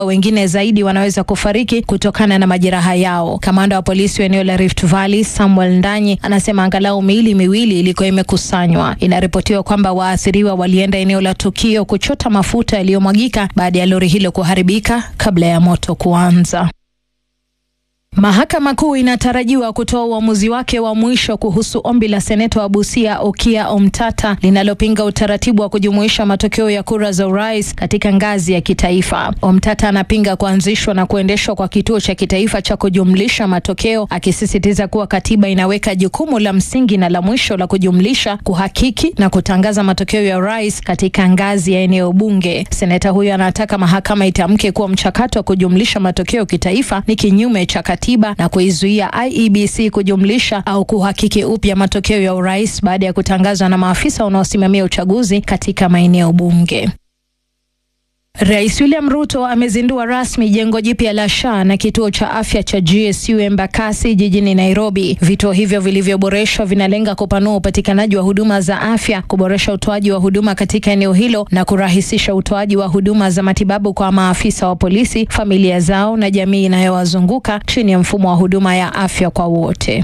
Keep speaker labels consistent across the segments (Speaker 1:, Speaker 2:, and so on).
Speaker 1: wengine zaidi wanaweza kufariki kutokana na majeraha yao. Kamanda wa polisi wa eneo la Rift Valley Samuel Ndanyi anasema angalau miili miwili ilikuwa imekusanywa. Inaripotiwa kwamba waathiriwa walienda eneo la tukio kuchota mafuta yaliyomwagika baada ya lori hilo kuharibika kabla ya moto kuanza. Mahakama Kuu inatarajiwa kutoa uamuzi wake wa mwisho kuhusu ombi la seneta wa Busia Okia Omtata linalopinga utaratibu wa kujumuisha matokeo ya kura za urais katika ngazi ya kitaifa. Omtata anapinga kuanzishwa na kuendeshwa kwa kituo cha kitaifa cha kujumlisha matokeo, akisisitiza kuwa katiba inaweka jukumu la msingi na la mwisho la kujumlisha, kuhakiki na kutangaza matokeo ya urais katika ngazi ya eneo bunge. Seneta huyo anataka mahakama itamke kuwa mchakato wa kujumlisha matokeo kitaifa ni kinyume cha katiba na kuizuia IEBC kujumlisha au kuhakiki upya matokeo ya urais baada ya kutangazwa na maafisa wanaosimamia uchaguzi katika maeneo bunge. Rais William Ruto amezindua rasmi jengo jipya la SHA na kituo cha afya cha GSU Embakasi jijini Nairobi. Vituo hivyo vilivyoboreshwa vinalenga kupanua upatikanaji wa huduma za afya, kuboresha utoaji wa huduma katika eneo hilo na kurahisisha utoaji wa huduma za matibabu kwa maafisa wa polisi, familia zao na jamii inayowazunguka chini ya mfumo wa huduma ya afya kwa wote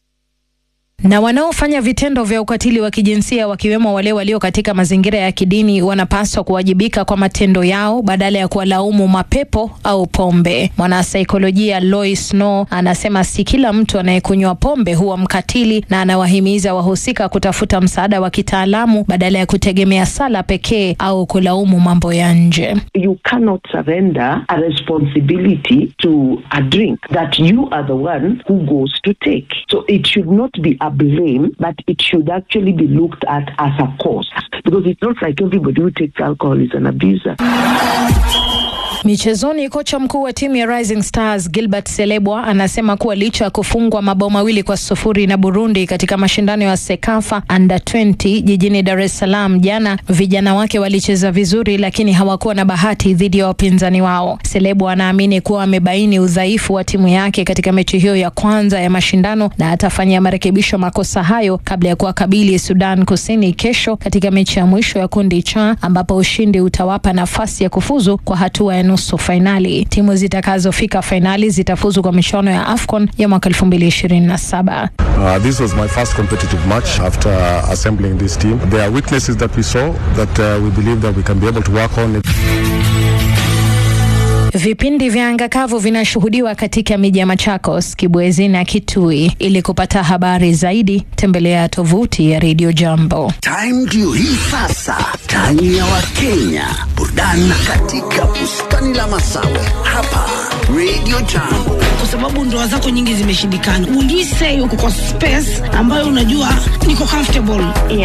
Speaker 1: na wanaofanya vitendo vya ukatili wa kijinsia wakiwemo wale walio katika mazingira ya kidini wanapaswa kuwajibika kwa matendo yao badala ya kuwalaumu mapepo au pombe. Mwanasaikolojia Lois No anasema si kila mtu anayekunywa pombe huwa mkatili, na anawahimiza wahusika kutafuta msaada wa kitaalamu badala ya kutegemea sala pekee au kulaumu mambo ya nje.
Speaker 2: You cannot surrender a responsibility to a drink that you are the one who goes to take. So it should not be a blame, but it should actually be looked at as a cause. Because it's not like everybody who takes alcohol is an abuser.
Speaker 1: Michezoni, kocha mkuu wa timu ya Rising Stars Gilbert Selebwa anasema kuwa licha ya kufungwa mabao mawili kwa sufuri na Burundi katika mashindano ya Sekafa Under 20 jijini Dar es Salaam jana, vijana wake walicheza vizuri, lakini hawakuwa na bahati dhidi ya wapinzani wao. Selebwa anaamini kuwa amebaini udhaifu wa timu yake katika mechi hiyo ya kwanza ya mashindano na atafanyia marekebisho makosa hayo kabla ya kuwakabili Sudan Kusini kesho katika mechi ya mwisho ya kundi cha ambapo ushindi utawapa nafasi ya kufuzu kwa hatua ya nusu fainali. Timu zitakazofika fainali zitafuzu kwa michuano ya AFCON ya mwaka 2027.
Speaker 3: Uh, this was my first competitive match after assembling this team. There are weaknesses that we saw that uh, we believe that we can be able to work on it.
Speaker 1: Vipindi vya anga kavu vinashuhudiwa katika miji ya Machakos, Kibwezi na Kitui. Ili kupata habari zaidi, tembelea tovuti ya Radio Jambo.
Speaker 4: Time ndio hii sasa, time ya Wakenya, burudani katika bustani la Masawe hapa Radio Jambo.
Speaker 5: kwa sababu ndoa zako nyingi zimeshindikana. Will you say uko kwa space ambayo unajua niko comfortable?